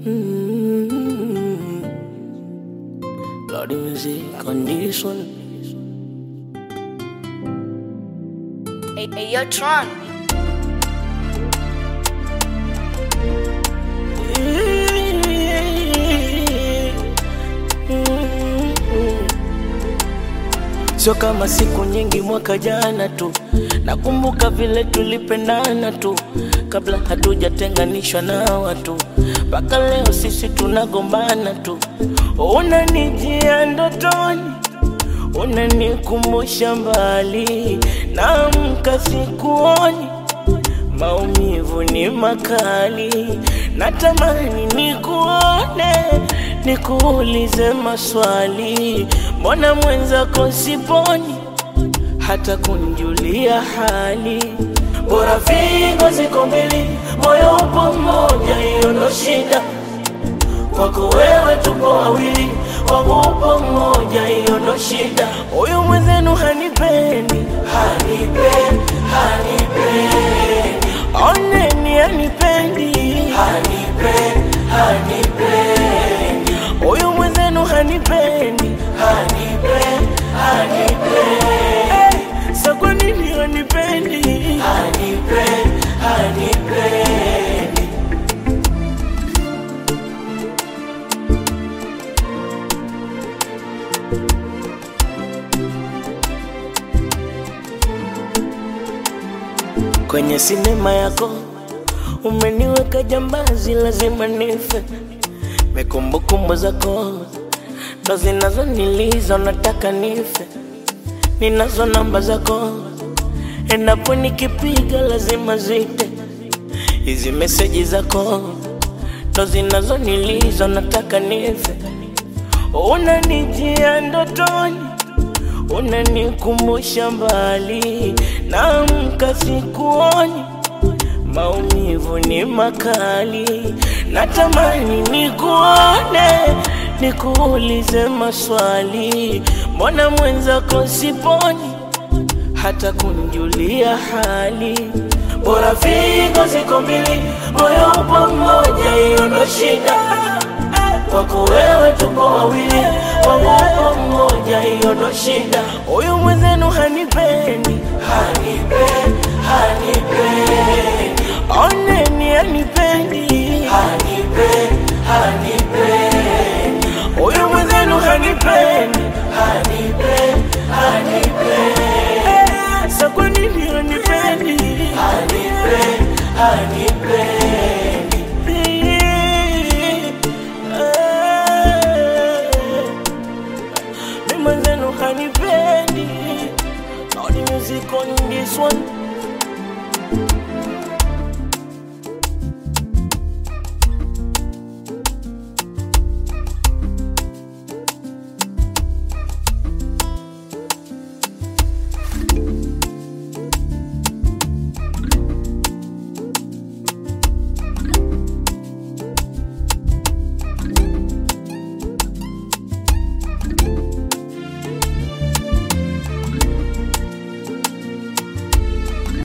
Mm. Lord, the music on this one. Hey, hey, yo, Tron. Sio kama siku nyingi mwaka jana tu, nakumbuka vile tulipendana tu, kabla hatujatenganishwa na watu, mpaka leo sisi tunagombana tu. Unanijia ndotoni, unanikumbusha mbali, naamka sikuoni maumivu ni makali, natamani nikuone, nikuulize maswali, mbona mwenzako siponi hata kunjulia hali? Bora figo ziko mbili, moyo upo mmoja, hiyo ndo shida. Kwako wewe tupo wawili, wangu upo mmoja, hiyo ndo shida. Huyu mwenzenu hanipendi, hanipendi, hanipendi oneni hanipendi, hanipendi, hanipendi huyu mwenzenu hanipendi, hanipendi, hanipendi hey, sa kwa nini hanipendi, hanipendi, hanipendi kwenye sinema yako umeniweka jambazi, lazima nife. Mekumbukumbu zako ndo zinazoniliza, nataka nife. Ninazo namba zako, endapo nikipiga lazima zite. Hizi meseji zako ndo zinazoniliza, nataka nife. Unanijia ndotoni unanikumbusha mbali, naamka sikuoni, maumivu ni makali, natamani nikuone, nikuulize maswali, mbona mwenzako siponi hata kunjulia hali? Bora figo ziko mbili, moyo upo mmoja, hiyo ndo shida kwako wewe tupo wawili, wangu upo mmoja, hiyo ndo shida. Huyu mwenzenu hanipendi, hanipendi, hanipendi, oneni hanipendi, hanipendi, hanipendi, huyu mwenzenu hanipendi, hanipendi, hanipendi, Eh, sa kwa nini hanipendi, hanipendi, hanipendi mi mwenzenu hanipendi All the music on this one